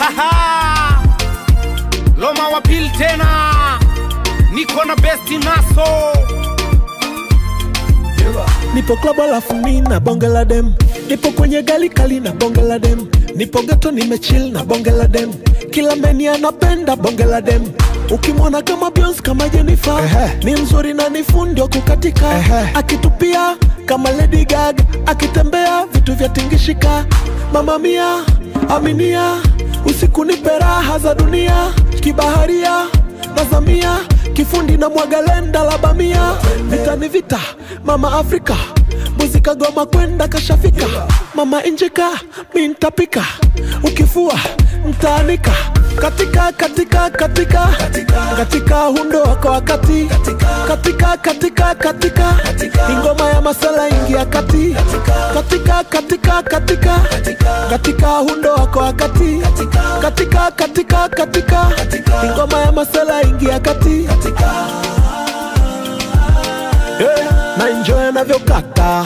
Aha! Loma wa pili tena, niko na besti naso nipo klabu alafu mi na bonge la dem nipo kwenye gali kali na bonge la dem nipo geto nimechill na bonge la dem kila meni anapenda bonge la dem ukimwona kama Beyonce kama Jennifer Ehe. ni mzuri na ni fundi wa kukatika Ehe. akitupia kama Lady Gaga akitembea vitu vya tingishika mama mia aminia usiku nipe raha za dunia kibaharia nazamia kifundi na mwagalenda la bamia vita ni vita mama afrika muzika goma kwenda kashafika mama injika mi ntapika ukifua mtaanika katika katika katika katika hundo wako wakati katika katika katika ingoma ya masala ingia kati katika katika katika katika hundo wako wakati katika katika katika ingoma ya masala ingia kati yeah, na enjoy anavyokata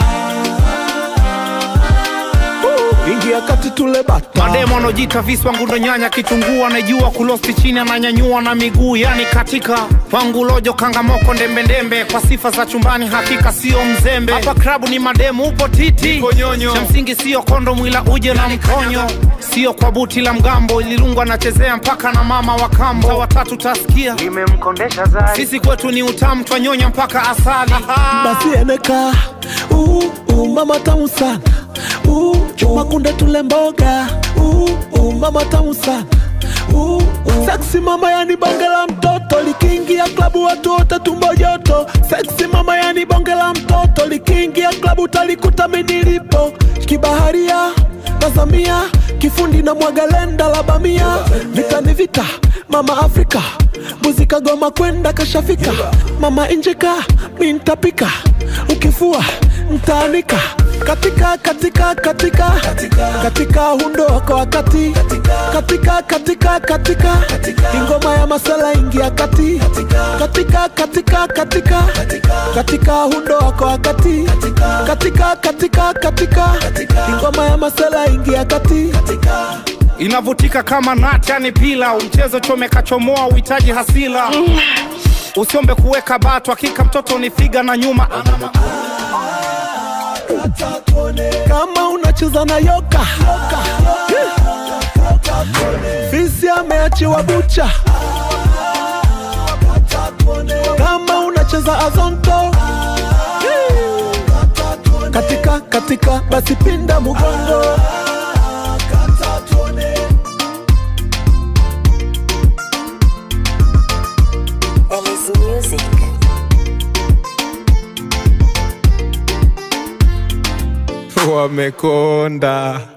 Uh, ingia kati tule bata mademo anaojiita visi wangu ndo nyanya kitunguu anajua kulosti chini ananyanyua na miguu yani katika wangu lojo kangamoko ndembendembe kwa sifa za chumbani hakika sio mzembe hapa krabu ni mademu upo titi cha msingi sio kondo mwila uje na mkonyo sio kwa buti la mgambo ililungwa anachezea mpaka na mama wa kambo Sa watatu tasikia nimemkondesha zari sisi kwetu ni utamu twanyonya mpaka asali basi eneka uh, uh, mama tamu sana uh, chuma kunde tule mboga uh, uh, mama tamu sana uh, uh. Sexy mama yani bonge la mtoto likiingia klabu watu wote tumbo joto Sexy mama yani bonge la mtoto likiingia klabu talikuta minilipo kibaharia nazamia kifundi na mwagalenda la bamia vita ni vita mama afrika muzika goma kwenda kashafika mama injika mi ntapika ukifua mtaanika katika katika katika katika hundo wako wakati katika katika katika ingoma ya masala ingia kati katika katika katika katika hundo wako wakati katika katika katika ingoma ya masala ingia kati inavutika kama nati yani pila mchezo chomeka chomoa uhitaji hasila usiombe kuweka batu hakika mtoto ni figa na nyuma kama unacheza na yoka fisi ameachiwa bucha kama unacheza azonto katika katika basi pinda mugongo Ellie's music. wamekonda